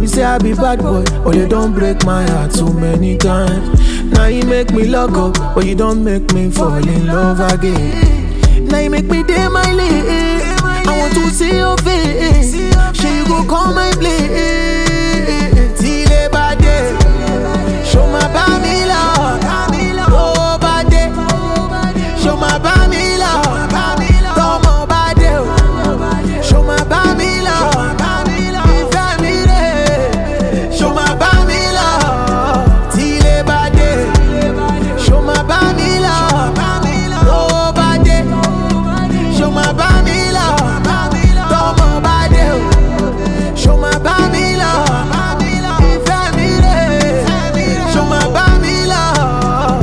be say I be bad boy, but you don't break my heart too many times. Now you make me lock up, but you don't make me fall in love again. Now you make me day my lane. I want to see your face. Sure you go call my place. Till ever day. Show my bami love. Oh, bad day. Show my bami love. Tomo bad day. Show my bami love. Ìfẹ́ mi rè. Show my bami love. Till ever day. Show my bami love. Oh, bad day. Show my bami love. Tomo bad day. Show my bami love. Ìfẹ́ mi rè. Show my bami love.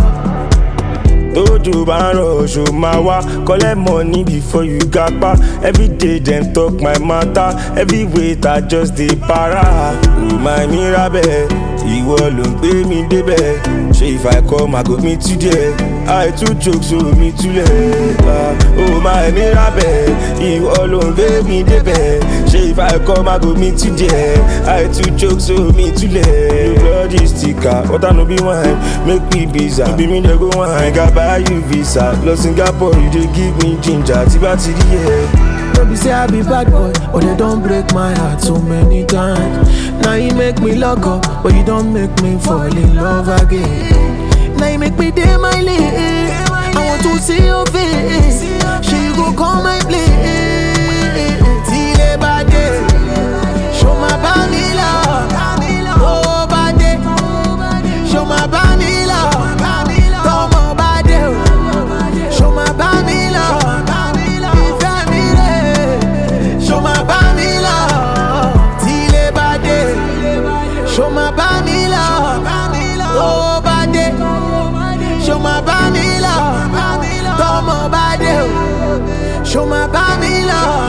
tójú bá ń rọ oṣù máa wá collect money before you gapa everyday dem talk my matter every weight i just dey para remind me rabẹ ìwọ ló ń gbé mi débẹ̀ ṣé if i come i go meet you there i too joke so mi túlẹ̀ ó máa mi rabẹ ìwọ ló ń gbé mi débẹ̀ ṣé if i come i go meet you there i too joke so mi túlẹ̀ bloody sticker water no be wine make we visa bí mi dey go wine ga buy you visa lọ singapore you dey give me ginger tí bá ti rí ẹ. No be say I be bad boy, but they don't break my heart so many times. Now you make me lock up, but you don't make me fall in love again. Now you make me day my lane. I want to see your face. Sure you go call my place. Till ever day. Show my bami love. Oh, bad day. Show my bami love. Tomo bad day. Show my bami love. Ìfẹ́ mi rè. Show my bami love. Till ever day. Show my bami love. Oh, bad day. Show my bami love. Tomo bad day. Show my bami love.